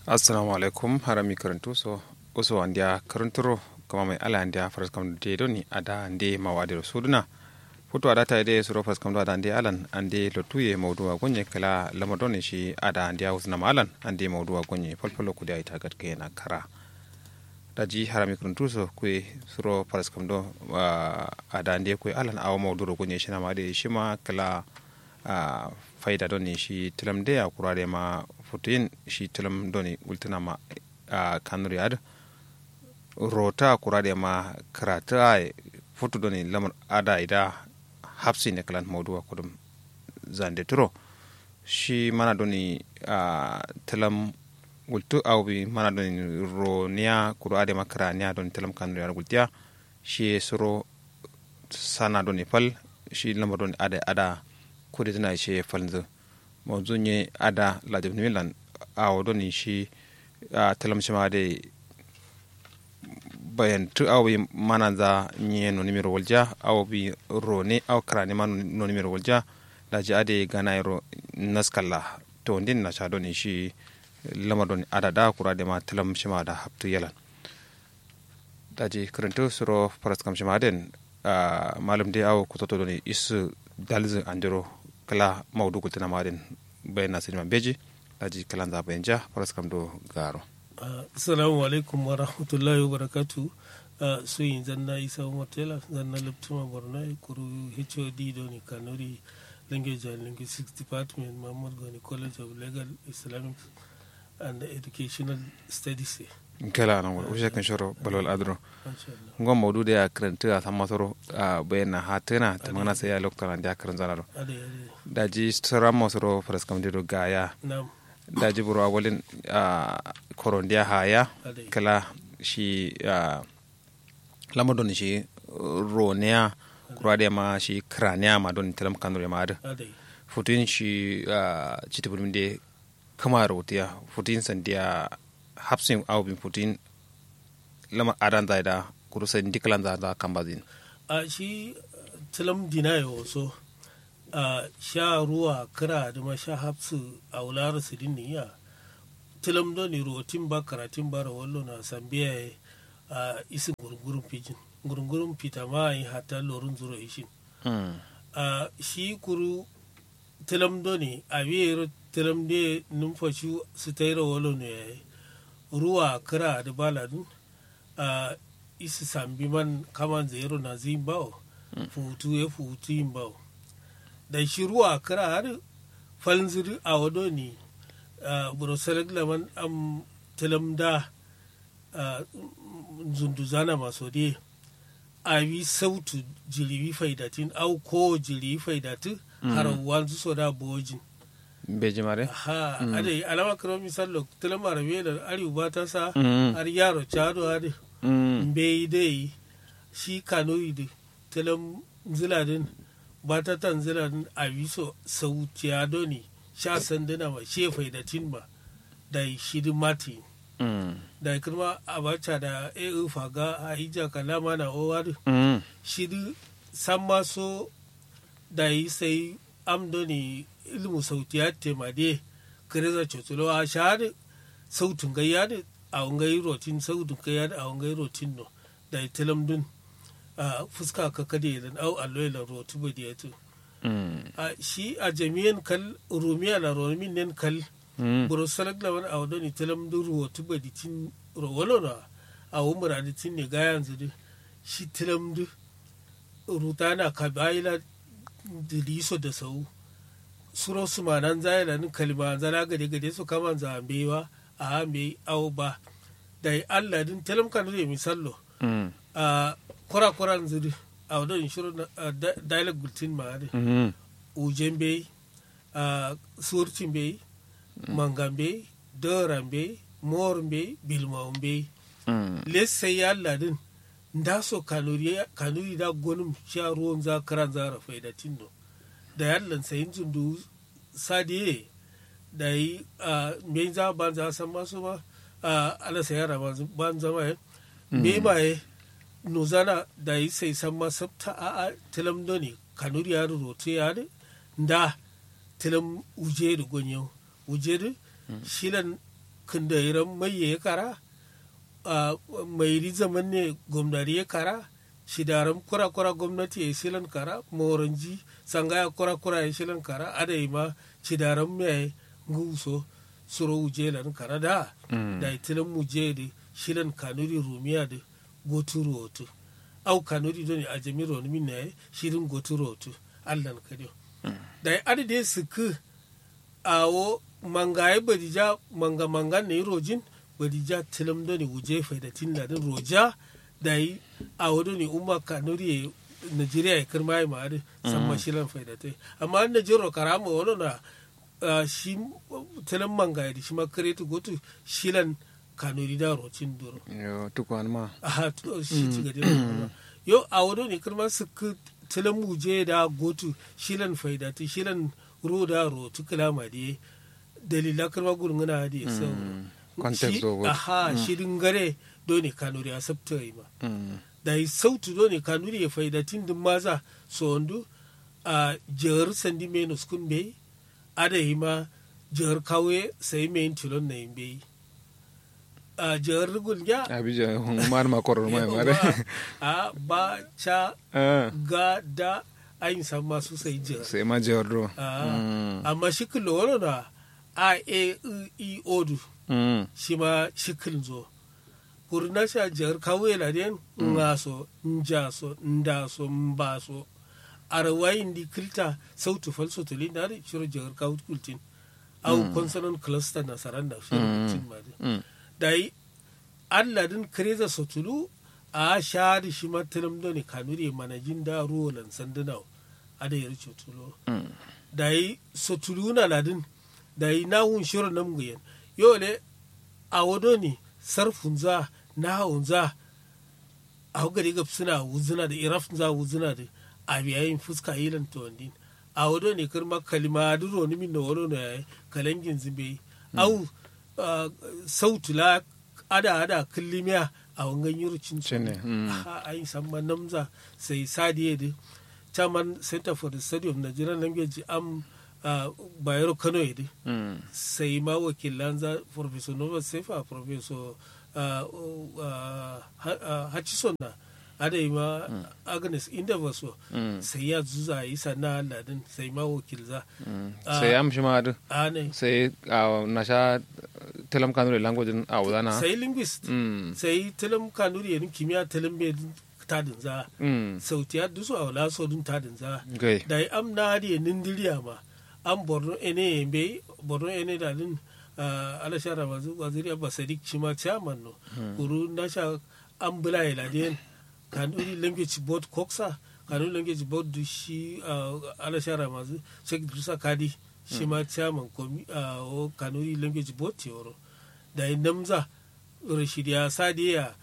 assalamu alaikum harami karantu so uso andia karanturo kama mai ala andia faras kam de doni ada ande mawade suduna foto ada ta de suro faras kam ada ande alan ande lotuye mawduwa gonye kala lamadoni shi ada andia usna malan ande mawduwa gonye folfolo kudi ay tagat ke na kara daji harami karantu so kwe suro faras kam do ada ande kwe alan awa mawduro gonye shi na made shi ma kala faida doni shi tilam de a kurare ma futuyin shi tilam doni ultina ma a kanuri ad rota kurare ma karata a futu doni lamar ada ida hapsi ne kalan mauduwa kudum zande turo shi mana doni a tilam gultu awbi mana doni ro niya kuro ade ma kara niya doni tilam kanuri ad gultiya shi suro sana doni fal shi lamar doni ada ada kudi tana shi falnzu mawzu nye ada la de milan a wodo ni shi a talam shi ma de bayan tu aw bi mana za nye no nimero walja aw bi ro ne aw kara ne man no nimero walja da ji ade gana ro naskalla to ndin na sha ni shi lama don ada da kura de ma talam shi ma da haptu yalan da ji karanto suro faras kam shi ma den malum de aw kutoto doni isu dalzu andiro kala maudu kultina marin bayan nasiri man beji daji kalan za bayan ja faras kam do garo assalamu alaikum wa rahmatullahi wa barakatu so yin zanna isa umar tela zanna liptuma borno kuru hod do ni kanuri language and linguistics department muhammad gani college of legal islamic and educational studies kala nan wala ushe kan shoro balwal adro ngon maudu da ya karanta a san masoro a bayan ha tana ta mana sai ya lokta da ya karanta zalaro da ji sara masoro faras kam dido gaya da ji buru awalin a korondiya haya kala shi lama don shi roniya kura da ma shi kraniya ma don talam kanure ma da futin shi citibulmin da kama rautiya futin sandiya hapsin aw bin putin lama adan da da kurusa diklan da da kambazin a shi tilam dina yo so a sha ruwa kira da ma sha hapsu a wular su din ya tilam do ni rotin ba karatin ba ra wallo na sambiya a isin gurgurun pijin gurgurun pita ma yi hata lorun zuro ishin a shi kuru tilam do ni a biyar tilam de numfashi su taira wallo ne ya yi ruwa kira da baladun a isi sambi man kaman zero na zin bawo futu ya futu yin bawo da shi ruwa kira har falziri a wado ne burusarar laman am tilamda zunduzana maso de a yi sautu jiribi faidatin au ko jiribi faidatin har wanzu so da bojin beji mare ha ade alama karo misal tilam arabe da ari ba ta sa har yaro chado ade be dai shi kano ide tilam ziladin ba ta tan ziladin a wiso sauti ado ne sha sanduna ma shefai da tinma da shidin mati da kuma abacha da e faga a hija kalama na owar shidi san maso da yi sai amdoni ilmu sautiyat temade kereza chotulo a shade sautun gayyade a wangai rotin sautun gayyade a wangai rotin no da itilam dun a fuska ka kade dan au alloy la rotu bodi yato a shi a jami'an kal rumiya la romin nen kal buro salak la wan awdo ni tilam dun rotu bodi tin rowolo na a umra di tin ne gayan zudu shi tilam du rutana kabaila diliso da sau suro su ma nan zai da kalma zana gade gade su kama zambewa a hame au ba da Allah din talam kan da misallo a kura kuran zuri a wadon shiru dialog gultin ma ne ujen bai a surtin bai mangan bai doran bai morin bai bilmaun bai lessai ya Allah din da so kanuri da gonin sha ruwan zakaran zara faidatin no da yallan sayin zundu sadiye da yi a me za ban za san masu ba a ala sayara ban zama ya me ba ye nuzana da yi sai san ma sabta a a tilam doni kanuri ya rote ya de da tilam uje da gonyo uje da shilan kinda iran mai ya kara a mai ri zaman ne gwamnati ya kara shidaram kura kura gwamnati ya shilan kara moranji sangaya kura kura ya shilan kara adai ma shidaram mai nguso suro wuje lan kara da da itilan muje da shilan kanuri rumiya da goturu otu au kanuri doni a jami'ar min ne shirin goturu otu allan kadiyo da adade suku awo mangaye badija manga manga ne rojin badija tilam doni wuje faidatin ladin roja da yi awo doni umma kanuri Nigeria ya kirma ya ma'ari san mashilan faidatai amma an Najero karama wani na shi tilam mangaye da shi ma karetu gotu shilan kanuri da rocin duro yo tukwan ma aha shi ci gadi yo a wado ne kirma su tilan muje da gotu shilan faidati shilan ro da ro tu kalama de dalila kirma gurin ngana da so context of aha shirin gare do ne kanuri a sabta yi ma da yi sautu do ne kanuri ya faidatin din maza so wandu a jihar sandi menus kun bai ada yi ma jihar kawe sai mai tilon na yin bai a jihar rigun ya abija mar ma koror mai mare a ba cha ga da ayin san masu sai jihar sai ma jihar do amma shikil wani na a e i odu shi ma shikil zo kurna sha jihar kawai ladiyan nga so nja so nda so mba so arwayin di kilta sautu falso tuli na da shiro jihar kawai kultin au consonant cluster na saranda shi cin ma da yi alladin kreza sotulu a shari shi matalam da ne kanuri manajin da ruwan sanduna a da yar cotulo da yi sotulu na ladin da yi nahun shirin nan guyen yau ne a wado ne sarfun za na haun za a hugari gab suna wuzuna da irafin za wuzuna da a biyayin fuska hilan ta wandin a wado ne kirma kalima duro ni min da wado na yayi kalangin zimbe au sautula ada ada killimiya a wangan yurucin su a yi samma namza sai sadiye da chairman center for the study of nigerian language am bayero kano yadda sai ma wakilan za professor nova sefa professor hutchison na ada yi ma agnes inda so sai ya zuza yi sana ladin sai ma wakil za sai am shi ma sai na sha telam kanuri language a wadana sai linguist sai telam kanuri yanin kimiyya telam bai tadin za sautiya dusu a wala so dun tadin za da yi am na hadi nindiriya ma an borno ene yembe borno ene da din alashara waziri abba sadiq chima chairman no kuru nasha an bula ila den kanuri language board koksa kanuri language board du shi alashara mazu sheikh dusa kadi shi ma chairman komi o kanuri language board teoro da namza rashidiya sadiya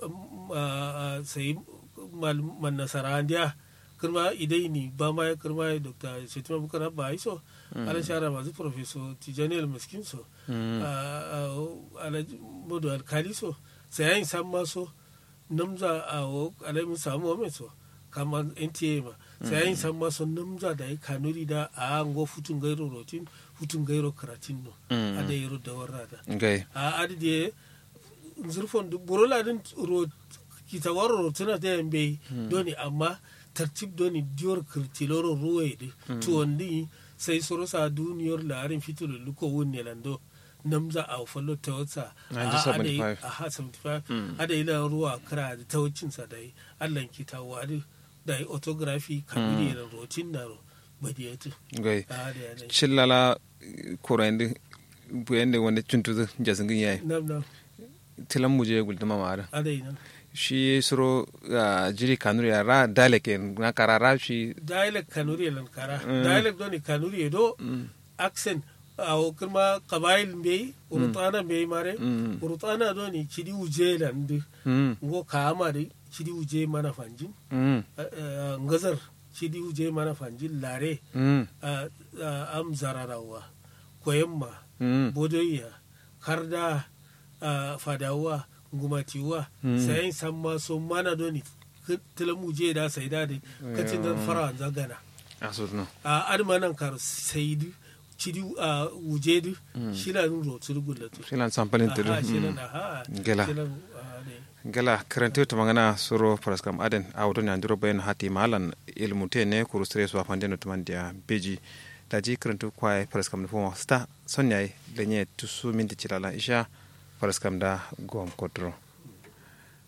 sai man nasara ndiya kirma idai ni ba ma ya kirma ya dr shetima bukar ba iso ala shara masu professor tijani al-miskin so ala modu alkali so sai yayin san ma so namza a ala mun samu wa so kama nta ma sai yayin san ma so namza da ya kanuri da a ngo futun gairo rotin futun gairo karatin no a da yaro da warra da a adi da zurfon burola din kita warro rotuna da yambe doni amma tartib doni diyor kirtiloro ruwede to wandi sai soro sa duniyar larin fitolo luko wunne lando namza a fallo ta wata a ha 75 ada ila ruwa kara da tawacin sa dai Allah ki ta wadi da autography kabiri da rotin da badiyatu gai chillala korende buyende wanda cuntuzu jasingin yayi nam nam tilan muje gulduma mara ada ina shi suro jiri kanuri ra dialect na karara shi dialect kanuri lan kara dialect doni kanuri do accent awo kirma kabail mbey urutana mbey mare urutana doni chidi uje lan de ngo kama de chidi uje mana fanjin ngazar chidi uje mana fanjin lare am zararawa koyemma bodoya karda fadawa gumatiwa sayan san ma so mana doni tilamu je da sai da kacin da fara zagana a so no a adma nan kar sai cidi a wuje du shila nun rotu gullatu shilan sampalin tudu aha shilan aha gela shilan ah, ne. gala karante to mangana soro paraskam aden awto ne anduro bayen hati malan ilmu te ne kuru stress wa fande no tumandia beji daji karantu kwai paraskam fo sta sonyai lenye tusu minti chilala isha paraskam da gom kodro